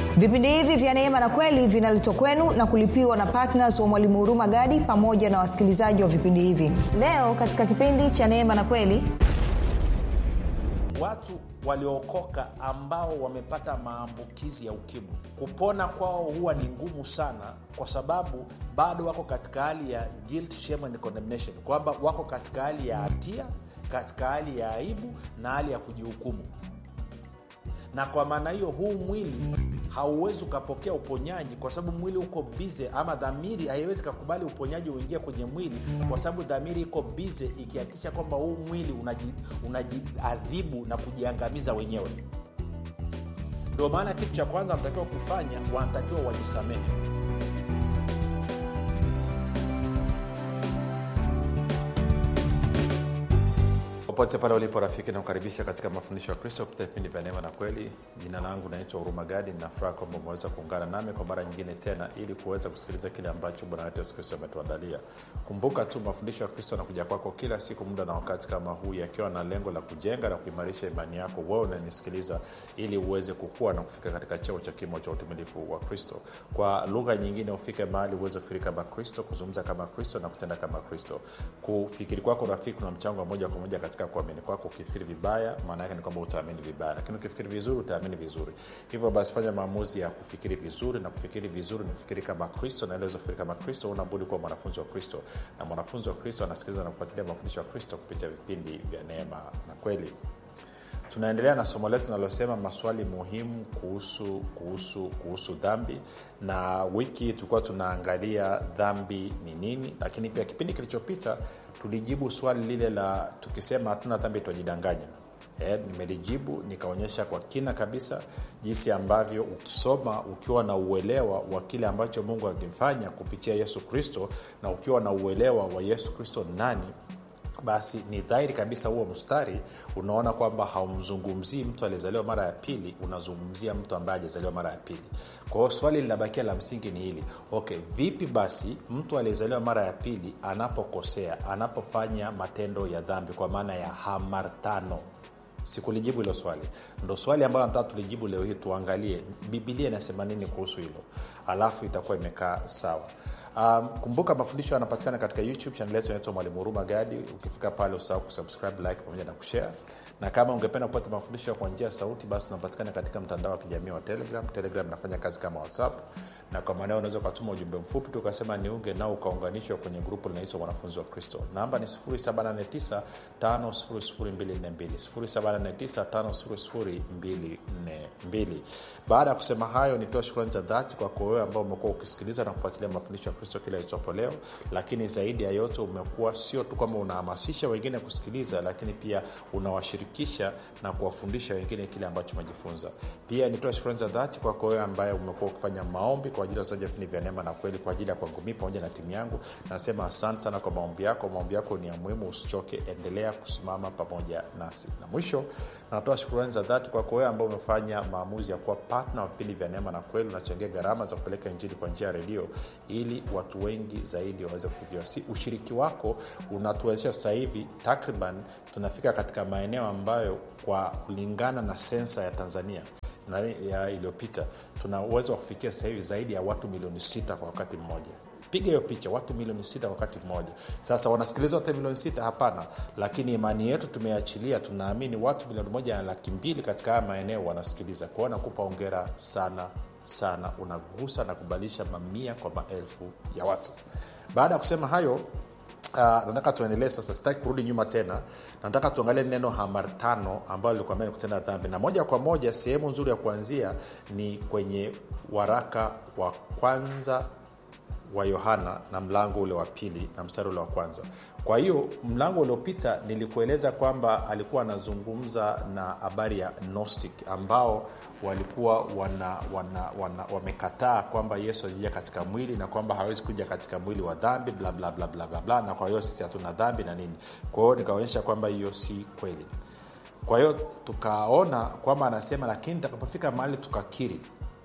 vipindi hivi vya neema na kweli vinaletwa kwenu na kulipiwa na ptns wa mwalimu huruma gadi pamoja na wasikilizaji wa vipindi hivi leo katika kipindi cha neema na kweli watu waliookoka ambao wamepata maambukizi ya ukimwi kupona kwao huwa ni ngumu sana kwa sababu bado wako katika hali ya guilt, shame and condemnation kwamba wako katika hali ya hatia katika hali ya aibu na hali ya kujihukumu na kwa maana hiyo huu mwili hauwezi ukapokea uponyaji kwa sababu mwili uko bize ama dhamiri haiwezi kakubali uponyaji uingie kwenye mwili kwa sababu dhamiri iko bize ikihakikisha kwamba huu mwili unajiadhibu unaji na kujiangamiza wenyewe ndio maana kitu cha kwanza wanatakiwa kufanya wanatakiwa wajisamehe popote pale ulipo rafiki nakukaribisha katika mafundisho ya kristo kupitia vipindi vya neema na kweli jina langu naitwa huruma gadi nafuraha kwamba umeweza kuungana nami kwa mara nyingine tena ili kuweza kusikiliza kile ambacho bwana wetu yesu kristo ametuandalia kumbuka tu mafundisho ya kristo anakuja kwako kila siku muda na wakati kama huu yakiwa na lengo la kujenga na kuimarisha imani yako wewe unanisikiliza ili uweze kukua na kufika katika cheo cha kimo cha utimilifu wa kristo kwa lugha nyingine ufike mahali uweze kufikiri kama kristo kuzungumza kama kristo na kutenda kama kristo kufikiri kwako rafiki kuna mchango wa moja kwa moja katika kuamini kwako ukifikiri vibaya maana yake ni kwamba utaamini vibaya lakini ukifikiri vizuri utaamini vizuri hivyo basi fanya maamuzi ya kufikiri vizuri na kufikiri vizuri ni kufikiri kama kristo na iliweza kufikiri kama kristo unabudi kuwa mwanafunzi wa kristo na mwanafunzi wa kristo anasikiliza na kufuatilia mafundisho ya kristo kupitia vipindi vya neema na kweli tunaendelea na somo letu linalosema maswali muhimu kuhusu kuhusu kuhusu dhambi na wiki hii tulikuwa tunaangalia dhambi ni nini lakini pia kipindi kilichopita tulijibu swali lile la tukisema hatuna dhambi twajidanganya e, nimelijibu nikaonyesha kwa kina kabisa jinsi ambavyo ukisoma ukiwa na uelewa wa kile ambacho mungu akifanya kupitia yesu kristo na ukiwa na uelewa wa yesu kristo nani basi ni dhahiri kabisa huo mstari unaona kwamba haumzungumzii mtu aliyezaliwa mara ya pili unazungumzia mtu ambaye ajazaliwa mara ya pili kwa hiyo swali linabakia la msingi ni hili okay vipi basi mtu aliyezaliwa mara ya pili anapokosea anapofanya matendo ya dhambi kwa maana ya hamartano sikulijibu hilo swali ndo swali ambalo nataka tulijibu leo hii tuangalie bibilia inasema nini kuhusu hilo alafu itakuwa imekaa sawa um, kumbuka mafundisho yanapatikana katika youtube chanel yetu inaitwa mwalimu huruma gadi ukifika pale usahau kusubscribe like pamoja na kushare na kama ungependa kupata mafundisho kwa njia ya sauti basi unapatikana katika mtandao wa kijamii wa telegram telegram inafanya kazi kama whatsapp na kwa maanao unaweza ukatuma ujumbe mfupi tu ukasema niunge nao ukaunganishwa kwenye grupu linaitwa mwanafunzi wa kristo namba ni 789 5242 baada ya kusema hayo nitoa shukrani za dhati kwako wewe ambao umekuwa ukisikiliza na kufuatilia mafundisho ya kristo kila itopo leo lakini zaidi ya yote umekuwa sio tu kwamba unahamasisha wengine kusikiliza lakini pia unawashirikisha na kuwafundisha wengine kile ambacho umejifunza pia nitoa shukrani za dhati kwako wewe ambaye umekuwa ukifanya maombi kwa ajili ya wazaji vipindi vya neema na kweli kwa ajili ya kwangu mii pamoja na timu yangu nasema asante sana kwa maombi yako maombi yako ni ya muhimu usichoke endelea kusimama pamoja nasi na mwisho natoa shukurani za dhati kwako wewe ambao umefanya maamuzi ya kuwa patna wa vipindi vya neema na kweli unachangia gharama za kupeleka injili kwa njia ya redio ili watu wengi zaidi waweze kufikiwa si ushiriki wako unatuwezesha sasa hivi takriban tunafika katika maeneo ambayo kwa kulingana na sensa ya tanzania iliyopita tuna uwezo wa kufikia sasa hivi zaidi ya watu milioni sita kwa wakati mmoja piga hiyo picha watu milioni sita kwa wakati mmoja sasa wanasikiliza wote milioni sita hapana lakini imani yetu tumeachilia tunaamini watu milioni moja na laki mbili katika haya maeneo wanasikiliza kwao nakupa ongera sana sana unagusa na kubadilisha mamia kwa maelfu ya watu baada ya kusema hayo Uh, nataka tuendelee sasa sitaki kurudi nyuma tena nataka tuangalie neno hamartano ambayo lilikuambia ni kutenda dhambi na moja kwa moja sehemu nzuri ya kuanzia ni kwenye waraka wa kwanza wa yohana na mlango ule wa pili na mstari ule wa kwanza kwa hiyo mlango uliopita nilikueleza kwamba alikuwa anazungumza na habari ya gnostic ambao walikuwa wana, wana, wana, wamekataa kwamba yesu alija katika mwili na kwamba hawezi kuja katika mwili wa dhambi bla bla bla bla bla, bla na kwa hiyo sisi hatuna dhambi na nini kwa hiyo nikaonyesha kwamba hiyo si kweli kwa hiyo tukaona kwamba anasema lakini takapofika mahali tukakiri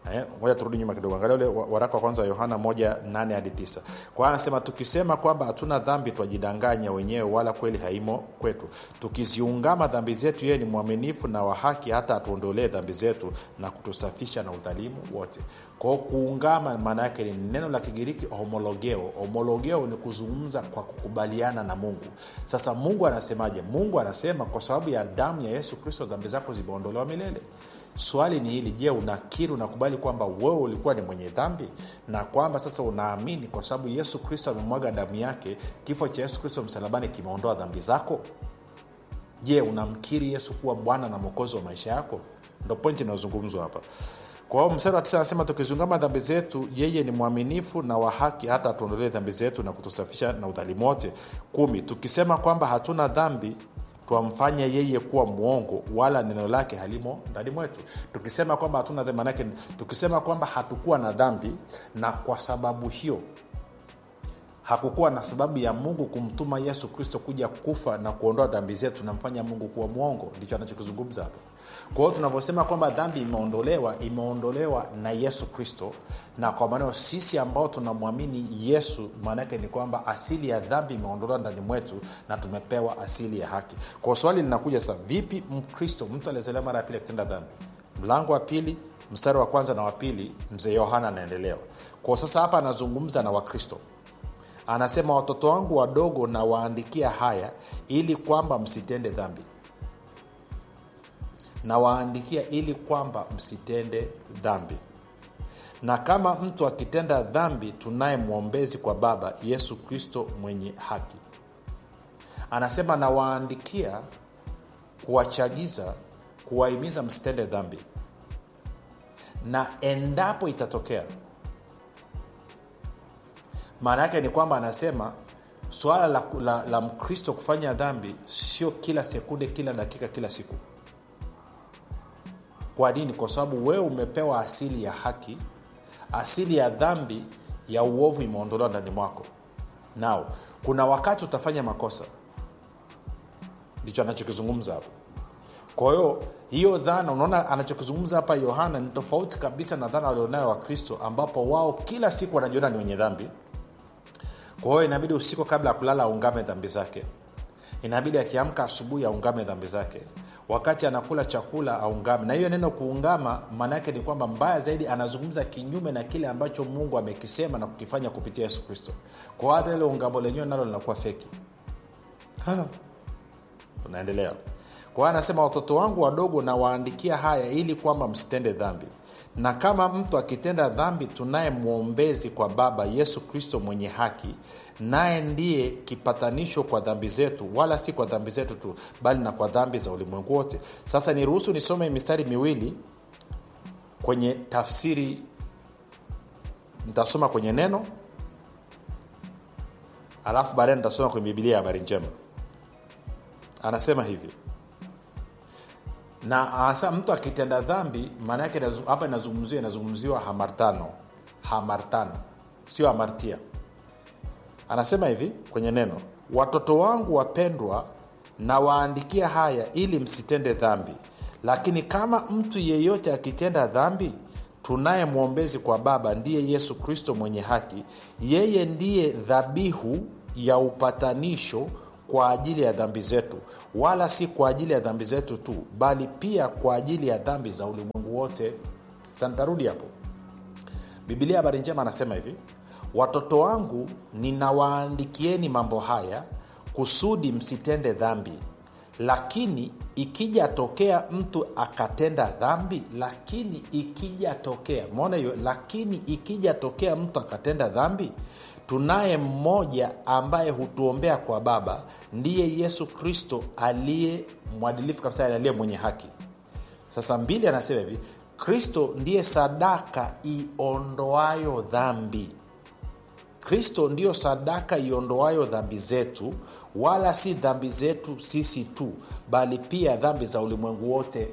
Eh, ngoja turudi nyuma kidogo angalia ule wa- waraka wa kwanza wa yohana moja nane hadi tisa kwa hiyo anasema tukisema kwamba hatuna dhambi twajidanganya wenyewe wala kweli haimo kwetu tukiziungama dhambi zetu yeye ni mwaminifu na wa haki hata atuondolee dhambi zetu na kutusafisha na udhalimu wote kwa hiyo kuungama maana yake ni neno la kigiriki homologeo homologeo ni kuzungumza kwa kukubaliana na mungu sasa mungu anasemaje mungu anasema kwa sababu ya damu ya yesu kristo dhambi zako zimeondolewa milele swali ni hili je unakiri unakubali kwamba wewe ulikuwa ni mwenye dhambi na kwamba sasa unaamini kwa sababu yesu kristo amemwaga damu yake kifo cha yesu kristo msalabani kimeondoa dhambi zako je unamkiri yesu kuwa bwana na mwokozi wa maisha yako ndo pointi inayozungumzwa hapa kwa hiyo mstari wa tisa anasema tukizungama dhambi zetu yeye ni mwaminifu na wa haki hata atuondolee dhambi zetu na kutusafisha na udhalimu wote kumi tukisema kwamba hatuna dhambi twamfanya yeye kuwa mwongo wala neno lake halimo ndani mwetu tukisema kwamba hatuna dhambi manake tukisema kwamba hatukuwa na dhambi na kwa sababu hiyo hakukuwa na sababu ya mungu kumtuma yesu kristo kuja kufa na kuondoa dhambi zetu tunamfanya mungu kuwa mwongo ndicho anachokizungumza hapa kwa hiyo tunavyosema kwamba dhambi imeondolewa imeondolewa na yesu kristo na kwa maneo sisi ambao tunamwamini yesu maanaake ni kwamba asili ya dhambi imeondolewa ndani mwetu na tumepewa asili ya haki kwa swali linakuja sasa vipi mkristo mtu aliyezaliwa mara ya pili akitenda dhambi mlango wa pili mstari wa kwanza na wa pili mzee yohana anaendelewa kwa sasa hapa anazungumza na wakristo anasema watoto wangu wadogo na waandikia haya ili kwamba msitende dhambi na waandikia ili kwamba msitende dhambi na kama mtu akitenda dhambi tunaye mwombezi kwa baba yesu kristo mwenye haki anasema nawaandikia kuwachagiza kuwahimiza msitende dhambi na endapo itatokea maana yake ni kwamba anasema swala la, la, la mkristo kufanya dhambi sio kila sekunde kila dakika kila siku kwa nini kwa sababu wewe umepewa asili ya haki asili ya dhambi ya uovu imeondolewa ndani mwako nao kuna wakati utafanya makosa ndicho anachokizungumza hapo kwa hiyo hiyo dhana unaona anachokizungumza hapa yohana ni tofauti kabisa na dhana walionayo wakristo ambapo wao kila siku wanajiona ni wenye dhambi kwa hiyo inabidi usiku kabla ya kulala aungame dhambi zake inabidi akiamka asubuhi aungame dhambi zake wakati anakula chakula aungame na hiyo neno kuungama maana yake ni kwamba mbaya zaidi anazungumza kinyume na kile ambacho mungu amekisema na kukifanya kupitia yesu kristo kwa hata ile ungamo lenyewe nalo linakuwa feki tunaendelea kwa hiyo anasema watoto wangu wadogo nawaandikia haya ili kwamba msitende dhambi na kama mtu akitenda dhambi tunaye mwombezi kwa baba yesu kristo mwenye haki naye ndiye kipatanisho kwa dhambi zetu wala si kwa dhambi zetu tu bali na kwa dhambi za ulimwengu wote sasa niruhusu nisome mistari miwili kwenye tafsiri nitasoma kwenye neno alafu baadaye nitasoma kwenye bibilia ya habari njema anasema hivi na hasa mtu akitenda dhambi maana yake hapa inazungumziwa inazungumziwa hamartano hamartano sio hamartia anasema hivi kwenye neno watoto wangu wapendwa na waandikia haya ili msitende dhambi lakini kama mtu yeyote akitenda dhambi tunaye mwombezi kwa baba ndiye yesu kristo mwenye haki yeye ndiye dhabihu ya upatanisho kwa ajili ya dhambi zetu wala si kwa ajili ya dhambi zetu tu bali pia kwa ajili ya dhambi za ulimwengu wote santarudi hapo bibilia habari njema anasema hivi watoto wangu ninawaandikieni mambo haya kusudi msitende dhambi lakini ikija tokea mtu akatenda dhambi lakini ikija tokea maona hiyo lakini ikija tokea mtu akatenda dhambi tunaye mmoja ambaye hutuombea kwa baba ndiye yesu kristo aliye mwadilifu kabisa aliye mwenye haki sasa mbili anasema hivi kristo ndiye sadaka iondoayo dhambi kristo ndiyo sadaka iondoayo dhambi zetu wala si dhambi zetu sisi tu bali pia dhambi za ulimwengu wote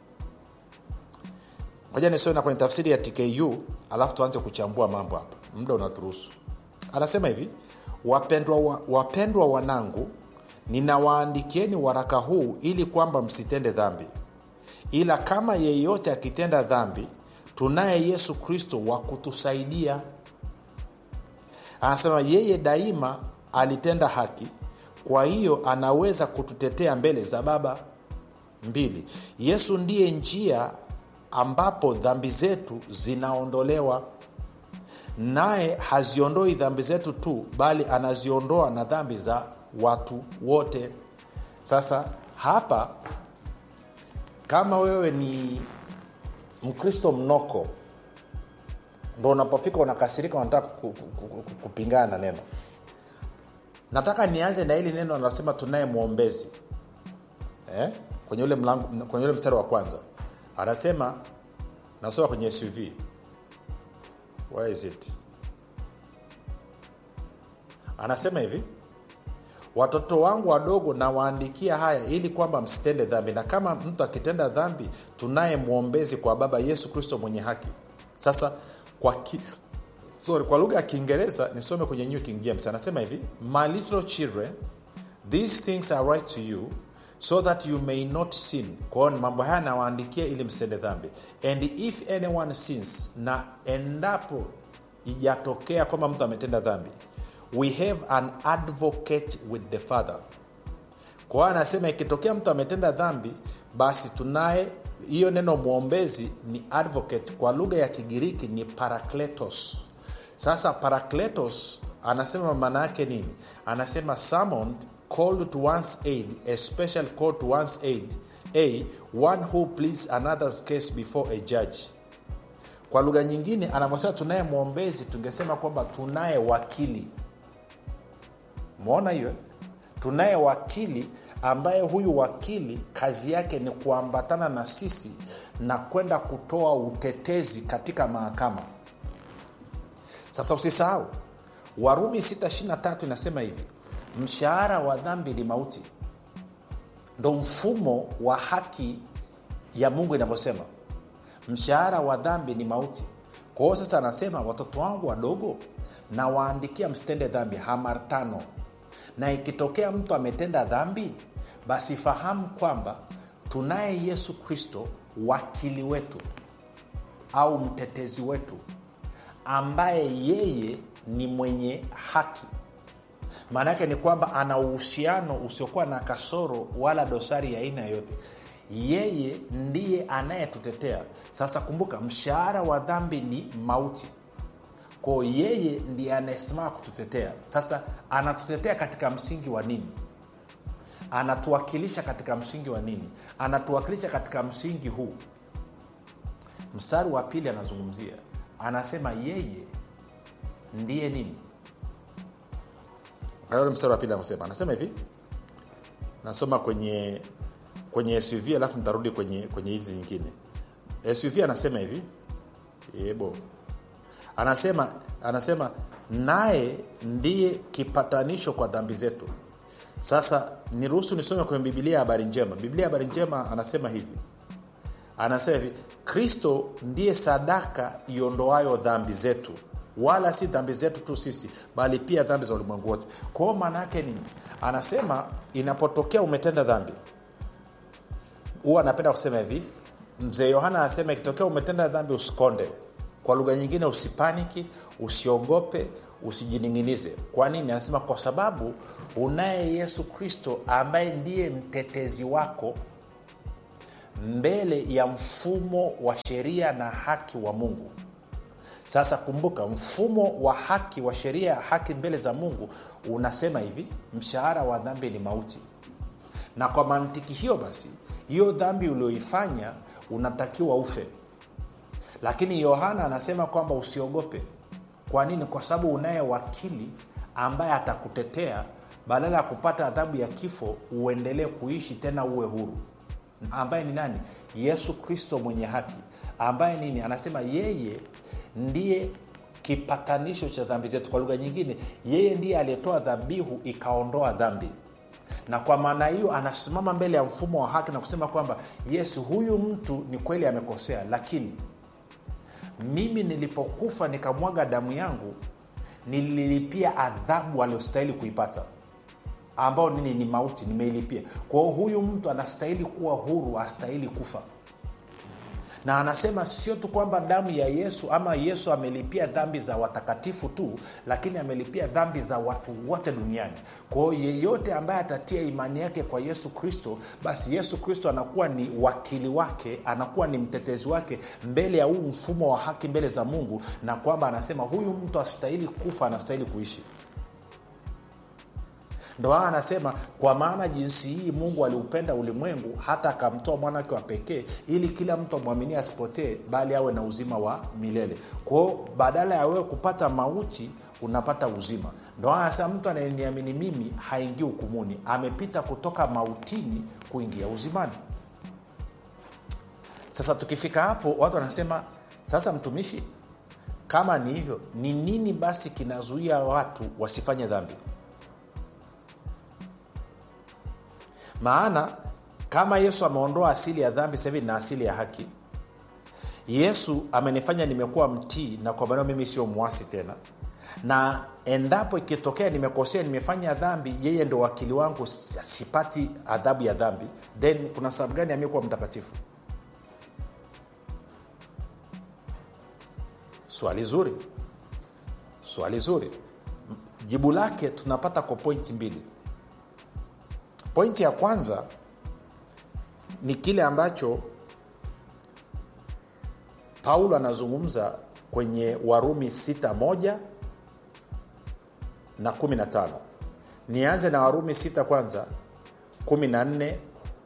moja nisome na kwenye tafsiri ya tku alafu tuanze kuchambua mambo hapa muda unaturuhusu anasema hivi wapendwa, wa, wapendwa wanangu ninawaandikieni waraka huu ili kwamba msitende dhambi ila kama yeyote akitenda dhambi tunaye yesu kristo wa kutusaidia anasema yeye daima alitenda haki kwa hiyo anaweza kututetea mbele za baba mbili yesu ndiye njia ambapo dhambi zetu zinaondolewa naye haziondoi dhambi zetu tu bali anaziondoa na dhambi za watu wote sasa hapa kama wewe ni mkristo mnoko ndo unapofika unakasirika unataka kupingana na neno nataka nianze na hili neno anasema tunaye mwombezi eh? kwenye ule mlango kwenye ule mstari wa kwanza anasema nasoma kwenye suv where is it anasema hivi watoto wangu wadogo nawaandikia haya ili kwamba msitende dhambi na kama mtu akitenda dhambi tunaye mwombezi kwa baba yesu kristo mwenye haki sasa kwa ki, sorry, kwa lugha ya kiingereza nisome kwenye new king james anasema hivi my little children these things are right to you so that you may not sin kwao ni mambo haya nawaandikia ili msende dhambi and if anyone sins na endapo ijatokea kwamba mtu ametenda dhambi we have an advocate with the father kwa hiyo anasema ikitokea mtu ametenda dhambi basi tunaye hiyo neno mwombezi ni advocate kwa lugha ya kigiriki ni parakletos sasa parakletos anasema maana yake nini anasema summoned called to one's aid a special call to one's aid a one who pleads another's case before a judge kwa lugha nyingine anavyosema tunaye mwombezi tungesema kwamba tunaye wakili mwona hiyo tunaye wakili ambaye huyu wakili kazi yake ni kuambatana na sisi na kwenda kutoa utetezi katika mahakama sasa usisahau warumi 623 inasema hivi mshahara wa dhambi ni mauti ndo mfumo wa haki ya mungu inavyosema mshahara wa dhambi ni mauti kwa hiyo sasa anasema watoto wangu wadogo nawaandikia msitende dhambi hamartano na ikitokea mtu ametenda dhambi basi fahamu kwamba tunaye yesu kristo wakili wetu au mtetezi wetu ambaye yeye ni mwenye haki maana yake ni kwamba ana uhusiano usiokuwa na kasoro wala dosari ya aina yoyote yeye ndiye anayetutetea sasa kumbuka mshahara wa dhambi ni mauti kwao yeye ndiye anayesimama kututetea sasa anatutetea katika msingi wa nini anatuwakilisha katika msingi wa nini anatuwakilisha katika msingi huu mstari wa pili anazungumzia anasema yeye ndiye nini ule mstari wa pili anasema anasema hivi nasoma kwenye kwenye suv alafu nitarudi kwenye kwenye hizi nyingine suv anasema hivi ebo anasema anasema naye ndiye kipatanisho kwa dhambi zetu sasa niruhusu nisome kwenye bibilia ya habari njema biblia ya habari njema anasema hivi anasema hivi kristo ndiye sadaka iondoayo dhambi zetu wala si dhambi zetu tu sisi bali pia dhambi za ulimwengu wote kwao maana yake nini anasema inapotokea umetenda dhambi huwa anapenda kusema hivi mzee yohana anasema ikitokea umetenda dhambi usikonde kwa lugha nyingine usipaniki usiogope usijining'inize kwa nini anasema kwa sababu unaye yesu kristo ambaye ndiye mtetezi wako mbele ya mfumo wa sheria na haki wa mungu sasa kumbuka mfumo wa haki wa sheria ya haki mbele za mungu unasema hivi mshahara wa dhambi ni mauti na kwa mantiki hiyo basi hiyo dhambi ulioifanya unatakiwa ufe lakini yohana anasema kwamba usiogope kwa nini kwa sababu unaye wakili ambaye atakutetea badala ya kupata adhabu ya kifo uendelee kuishi tena uwe huru ambaye ni nani yesu kristo mwenye haki ambaye nini anasema yeye ndiye kipatanisho cha dhambi zetu kwa lugha nyingine yeye ndiye aliyetoa dhabihu ikaondoa dhambi na kwa maana hiyo anasimama mbele ya mfumo wa haki na kusema kwamba yes huyu mtu ni kweli amekosea lakini mimi nilipokufa nikamwaga damu yangu nililipia adhabu aliyostahili kuipata ambao nini ni mauti nimeilipia kwa hiyo huyu mtu anastahili kuwa huru astahili kufa na anasema sio tu kwamba damu ya yesu ama yesu amelipia dhambi za watakatifu tu lakini amelipia dhambi za watu wote duniani kwao yeyote ambaye atatia imani yake kwa yesu kristo basi yesu kristo anakuwa ni wakili wake anakuwa ni mtetezi wake mbele ya huu mfumo wa haki mbele za mungu na kwamba anasema huyu mtu astahili kufa anastahili kuishi ndo haa anasema kwa maana jinsi hii mungu aliupenda ulimwengu hata akamtoa mwana wake wa pekee ili kila mtu amwaminie asipotee bali awe na uzima wa milele kwao badala ya wewe kupata mauti unapata uzima ndo haa anasema mtu anayeniamini mimi haingii hukumuni amepita kutoka mautini kuingia uzimani sasa tukifika hapo watu wanasema sasa mtumishi kama ni hivyo ni nini basi kinazuia watu wasifanye dhambi maana kama yesu ameondoa asili ya dhambi sasa hivi na asili ya haki yesu amenifanya nimekuwa mtii na kwa maneo mimi sio mwasi tena na endapo ikitokea nimekosea nimefanya dhambi yeye ndo wakili wangu sipati adhabu ya dhambi then kuna sababu gani amekuwa mtakatifu swali zuri swali zuri jibu lake tunapata kwa pointi mbili pointi ya kwanza ni kile ambacho paulo anazungumza kwenye warumi 61 na 15 nianze na warumi 6 kwanza 14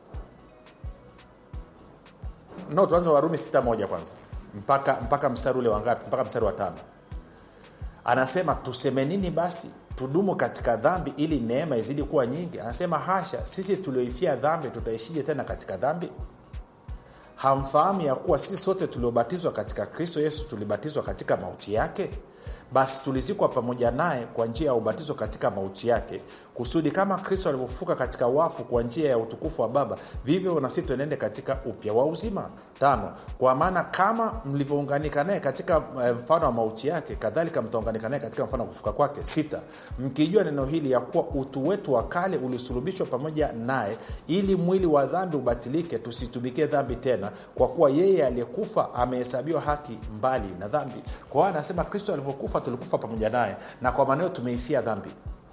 no tuanze warumi 61 kwanza mpaka mpaka mstari ule wangapi mpaka mstari wa tano anasema tuseme nini basi tudumu katika dhambi ili neema izidi kuwa nyingi anasema hasha sisi tulioifia dhambi tutaishije tena katika dhambi hamfahamu ya kuwa sisi sote tuliobatizwa katika kristo yesu tulibatizwa katika mauti yake basi tulizikwa pamoja naye kwa njia ya ubatizo katika mauti yake kusudi kama kristo alivyofuka katika wafu kwa njia ya utukufu wa baba vivyo nasi tuenende katika upya wa uzima tano kwa maana kama mlivyounganika naye katika mfano wa mauti yake kadhalika mtaunganika naye katika mfano wa kufuka kwake sita mkijua neno hili ya kuwa utu wetu wa kale ulisulubishwa pamoja naye ili mwili wa dhambi ubatilike tusitumikie dhambi tena kwa kuwa yeye aliyekufa amehesabiwa haki mbali na dhambi kwa hiyo anasema kristo alivyokufa tulikufa pamoja naye na kwa maneo tumeifia dhambi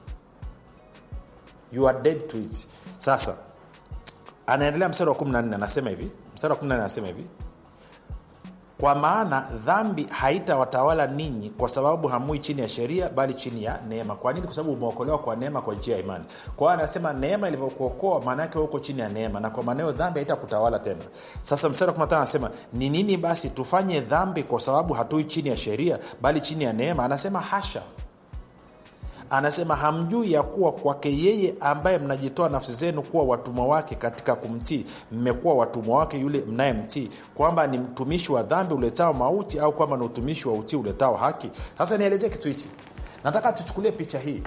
you are dead to it sasa anaendelea mstari wa 14 anasema hivi mstari wa 14 anasema hivi kwa maana dhambi haitawatawala ninyi kwa sababu hamui chini ya sheria bali chini ya neema kwa nini kwa sababu umeokolewa kwa neema kwa njia ya imani kwa hiyo anasema neema ilivyokuokoa maana yake huko chini ya neema na kwa maneo dhambi haitakutawala tena sasa mstari wa 15 anasema ni nini basi tufanye dhambi kwa sababu hatui chini ya sheria bali chini ya neema anasema hasha anasema hamjui ya kuwa kwake yeye ambaye mnajitoa nafsi zenu kuwa watumwa wake katika kumtii mmekuwa watumwa wake yule mnayemtii kwamba ni mtumishi wa dhambi uletao mauti au kwamba ni utumishi wa utii uletao haki sasa nielezee kitu hichi nataka tuchukulie picha hii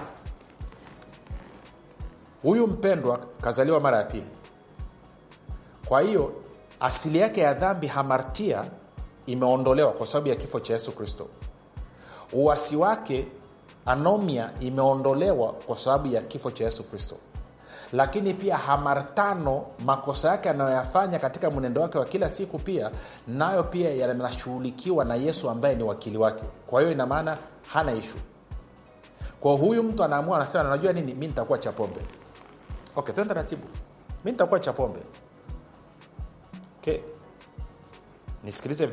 huyu mpendwa kazaliwa mara ya pili kwa hiyo asili yake ya dhambi hamartia imeondolewa kwa sababu ya kifo cha yesu kristo uwasi wake anomia imeondolewa kwa sababu ya kifo cha yesu kristo lakini pia hamartano makosa yake anayoyafanya katika mwenendo wake wa kila siku pia nayo pia yanashughulikiwa na yesu ambaye ni wakili wake kwa hiyo ina maana hana ishu kwa huyu mtu anaamua anasema najua nini mi nitakuwa cha pombe okay tena taratibu mi nitakuwa cha pombe okay nisikilize